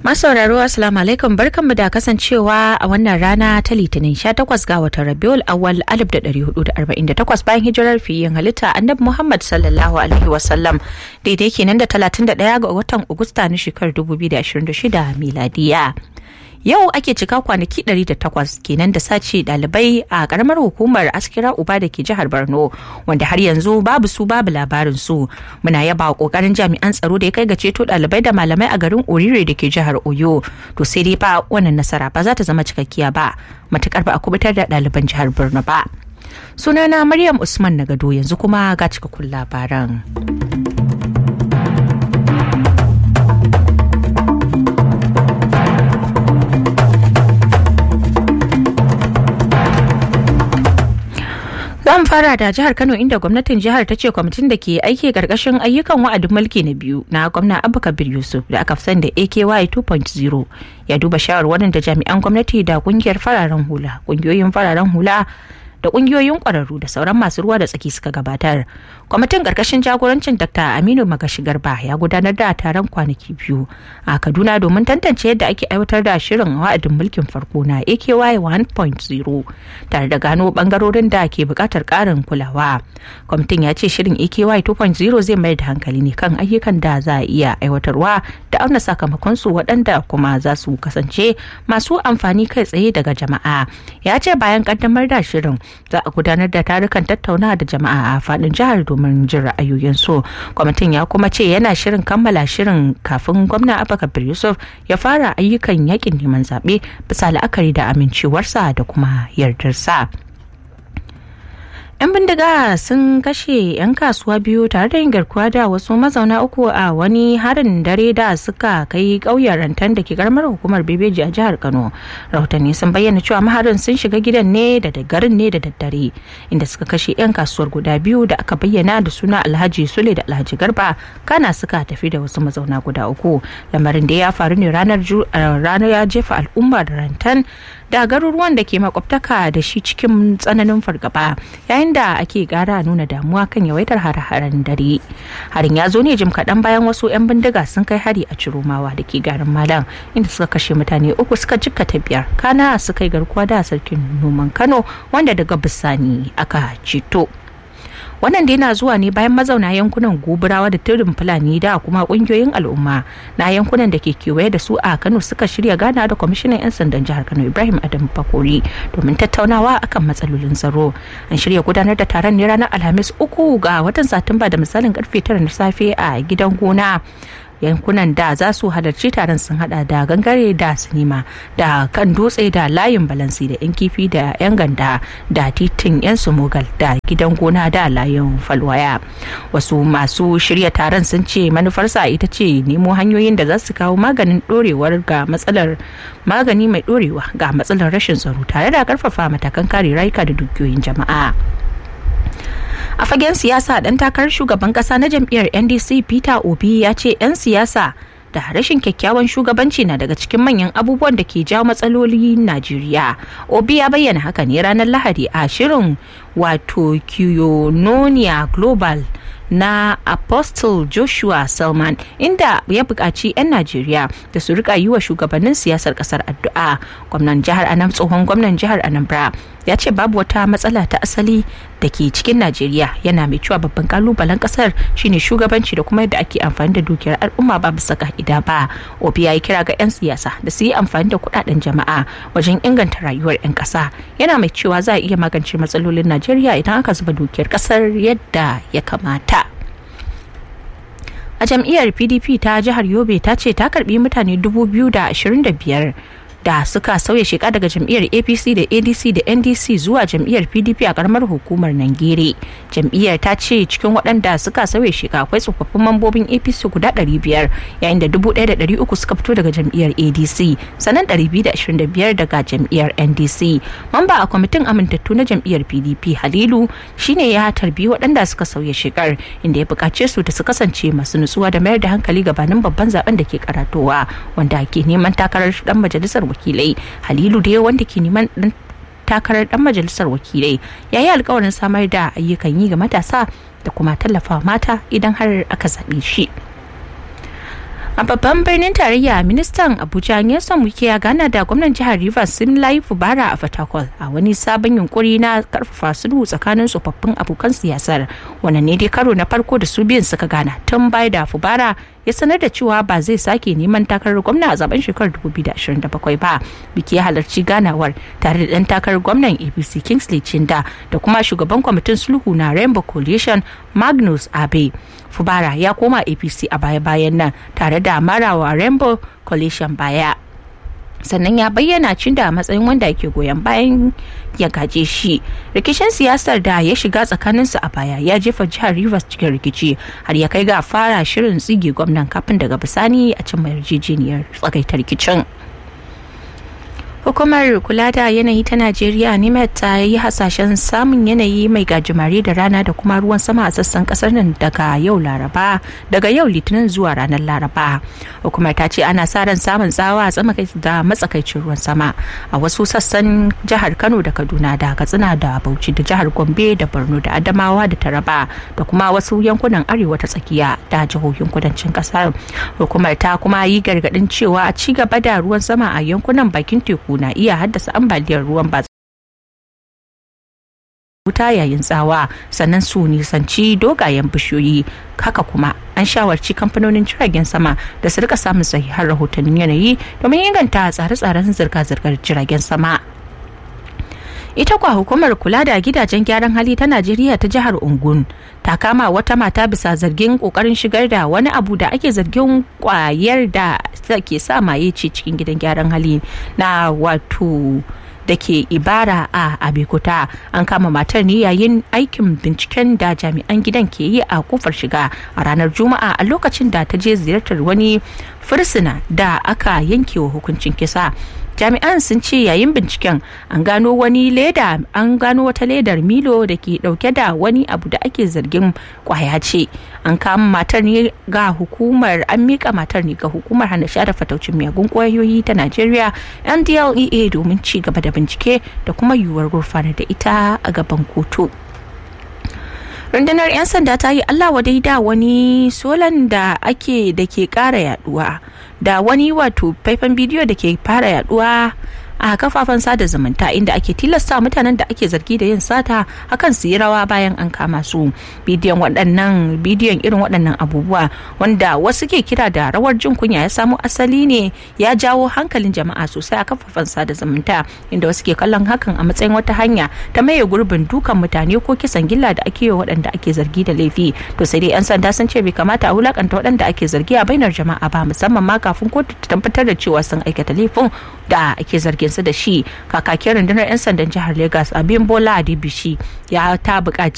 Masauraro Assalamu alaikum barkanmu da kasancewa a wannan rana ta Litinin 18 ga watan Rabiul Awwal 1448 bayan hijirar fiyin halitta Annabi Muhammad sallallahu alaihi wasallam daidai kenan da 31 ga watan Agusta na shekarar 2026 miladiya. yau ake cika kwanaki 108 kenan da sace dalibai a karamar hukumar askira uba da ke jihar borno wanda har yanzu babu su babu labarin su muna yaba kokarin jami'an tsaro da ya kai ga ceto dalibai da malamai a garin orire da ke jihar oyo to sai dai fa wannan nasara ba za ta zama cikakkiya ba matukar ba a kubutar da ɗaliban jihar borno ba sunana maryam usman na gado yanzu kuma ga cikakkun labaran. Zan fara da jihar Kano inda gwamnatin jihar ta ce kwamitin da ke aiki karkashin ayyukan wa'adin mulki na biyu na gwamna Abba Kabir Yusuf da aka fi da AKY 2.0 ya duba shawarwarin da jami'an gwamnati da kungiyar fararen hula, kungiyoyin fararen hula da kungiyoyin kwararru da sauran masu ruwa da tsaki suka gabatar. Kwamitin karkashin jagorancin Dr. Aminu Magashi Garba ya gudanar da taron kwanaki biyu a Kaduna domin tantance yadda ake aiwatar da shirin wa'adin mulkin farko na AKY 1.0 tare da gano bangarorin da ke bukatar karin kulawa. Kwamitin ya ce shirin AKY 2.0 zai mayar da hankali ne kan ayyukan da za a iya aiwatarwa da auna sakamakon su waɗanda kuma za su kasance masu amfani kai tsaye daga jama'a. Ya ce bayan kaddamar da shirin za a gudanar da tarukan tattauna da jama'a a faɗin jihar domin jin ra'ayoyinsu kwamitin ya kuma ce yana shirin kammala shirin kafin gwamna abubakar yusuf ya fara ayyukan yakin neman zaɓe bisa la'akari da amincewarsa da kuma yardarsa. 'yan bindiga sun kashe 'yan kasuwa biyu tare da yin garkuwa da wasu mazauna uku a wani harin dare da suka kai ƙauyen rantan da ke karamar hukumar bebeji a jihar kano rahotanni sun bayyana cewa maharin sun shiga gidan ne da garin ne da daddare inda suka kashe 'yan kasuwar guda biyu da aka bayyana da suna alhaji sule da alhaji garba kana suka tafi da wasu mazauna guda uku lamarin da ya faru ne ranar ya jefa al'ummar rantan da garuruwan da ke makwabtaka da shi cikin tsananin fargaba yayin da ake gara nuna damuwa kan yawaitar hare-haren dare harin ya zo ne jim kaɗan bayan wasu 'yan bindiga sun kai hari a ciromawa da ke garin malam inda suka kashe mutane uku suka jikkata biyar kana suka yi garkuwa da sarkin noman kano wanda daga bisani aka ceto wannan da yana zuwa ne bayan mazauna yankunan goburawa da turin fulani da kuma kungiyoyin al'umma na yankunan da ke kewaye da su a kano suka shirya gana da kwamishinan 'yan sandan jihar kano ibrahim adam bakori domin tattaunawa akan matsalolin tsaro an shirya gudanar da taron ne ranar alhamis uku ga watan satumba da misalin karfe tara na safe a gidan gona yankunan da za su halarci taron sun hada da gangare da sinima da kan dutse da layin balansi da yan kifi da yan ganda da titin yan sumogal da gidan gona da layin falwaya wasu masu shirya taron sun ce manufarsa ita ce nemo hanyoyin da za su kawo maganin dorewar ga matsalar magani mai dorewa ga matsalar rashin tsaro tare da karfafa matakan kare rayuka da dukiyoyin jama'a a fagen siyasa dan takarar shugaban kasa na jam'iyyar ndc peter obi ya ce 'yan siyasa da rashin kyakkyawan shugabanci na daga cikin manyan abubuwan da ke jawo matsaloli najeriya obi ya bayyana haka ne ranar lahadi a shirin wato kiyononia global na apostle joshua salman inda ya buƙaci 'yan najeriya da su rika yi wa shugabannin siyasar ƙasar addu'a gwamnan jihar anam tsohon gwamnan jihar anambra ya ce babu wata matsala ta asali da ke cikin najeriya yana mai cewa babban kalubalen ƙasar shine shugabanci da kuma yadda ake amfani da dukiyar al'umma ba bisa ka'ida ba obi ya yi kira ga 'yan siyasa da su yi amfani da kuɗaɗen jama'a wajen inganta rayuwar 'yan ƙasa yana mai cewa za a iya magance matsalolin najeriya idan aka zuba dukiyar ƙasar yadda ya kamata a jam'iyyar pdp ta jihar yobe ta ce ta karbi mutane 2025 da suka sauya sheka daga jam'iyyar apc da adc da ndc zuwa jam'iyyar pdp a karamar hukumar nangere jam'iyyar ta ce cikin waɗanda suka sauya sheka akwai tsofaffin mambobin apc guda 500 yayin da 1,300 suka fito daga jam'iyyar adc sannan 225 daga jam'iyyar ndc mamba a kwamitin amintattu na jam'iyyar pdp halilu shine ya tarbi waɗanda suka sauya shekar inda ya buƙace su da su kasance masu nutsuwa da mayar da hankali gabanin babban zaben da ke karatowa wanda ke neman takarar dan majalisar wakilai halilu da wanda ke neman dan takarar dan majalisar wakilai ya yi alkawarin samar da ayyukan yi ga matasa da kuma tallafawa mata idan har aka zaɓe shi a babban birnin tarayya ministan abuja nelson wike ya gana da gwamnan jihar rivers simlai fubara a fatakwal a wani sabon yunkuri na karfafa sulhu tsakanin tsofaffin abokan siyasar wannan ne dai karo na farko da su biyun suka gana tun baya da fubara ya sanar da cewa ba zai sake neman takarar gwamna a zaben shekarar 2027 ba biki ya halarci ganawar tare da dan takarar gwamnan apc kingsley chinda da kuma shugaban kwamitin sulhu na rainbow coalition magnus abe fubara ya koma apc a baya-bayan nan tare da marawa rainbow coalition baya sannan ya bayyana cinda a matsayin wanda ke goyon bayan ya gaje shi rikicin siyasar da ya shiga tsakaninsu a baya ya jefa jihar rivers cikin rikici har ya kai ga fara shirin tsige gwamnan kafin daga bisani a cin yarjejeniyar tsagaita rikicin hukumar kula da yanayi ta najeriya nimet ta yi hasashen samun yanayi mai gajimare da rana da kuma ruwan sama a sassan kasar nan daga yau laraba daga yau litinin zuwa ranar laraba hukumar ta ce ana sa ran samun tsawa a da matsakaicin ruwan sama a wasu sassan jihar kano da kaduna da katsina da bauchi da jihar gombe da borno da adamawa da taraba da kuma wasu yankunan arewa ta tsakiya da jihohin kudancin kasar hukumar ta kuma yi gargadin cewa a ci gaba da ruwan sama a yankunan bakin teku na iya haddasa ambaliyar ruwan ba wuta yayin tsawa sannan su nisanci dogayen bishiyoyi haka kuma an shawarci kamfanonin jiragen sama da su rika samun sahihan rahotannin yanayi domin inganta tsare-tsaren zirga-zirgar jiragen sama ita kwa hukumar kula da gidajen gyaran hali ta najeriya ta jihar ungun ta kama wata mata bisa zargin kokarin shigar da wani abu da ake zargin kwayar da ke sa maye ce cikin gidan gyaran hali na wato da ke ibara a abekuta an kama matar ne yayin aikin binciken da jami'an gidan ke yi a kofar shiga a ranar juma'a a lokacin da ta je ziyartar wani fursuna da aka yanke wa hukuncin kisa jami'an sun ce yayin binciken an gano wani leda an gano wata ledar milo da ke dauke da wani abu da ake zargin kwaya ce an kama matar ne ga hukumar an mika matar ne ga hukumar hana sha da fataucin miyagun kwayoyi ta najeriya ndlea domin ci gaba da bincike da kuma yiwuwar gurfanar da ita a gaban kotu rundunar 'yan sanda ta yi allah wadai da wani solan da ake da ke kara yaduwa da wani wato faifan bidiyo da ke fara yaduwa a kafafen sada zumunta inda ake tilasta mutanen da ake zargi da yin sata akan su yi rawa bayan an kama su bidiyon waɗannan bidiyon irin waɗannan abubuwa wanda wasu ke kira da rawar jin kunya ya samo asali ne ya jawo hankalin jama'a sosai a kafafen sada zumunta inda wasu ke kallon hakan a matsayin wata hanya ta maye gurbin dukan mutane ko kisan gilla da ake yi waɗanda ake zargi da laifi to sai dai 'yan sanda sun ce bai kamata a wulakanta waɗanda ake zargi a bainar jama'a ba musamman ma kafin kotu ta tabbatar da cewa sun aikata laifin da ake zargin su da shi kakakin rundunar 'yan sandan jihar Legas abin Bola Adibishi ya ta buƙaci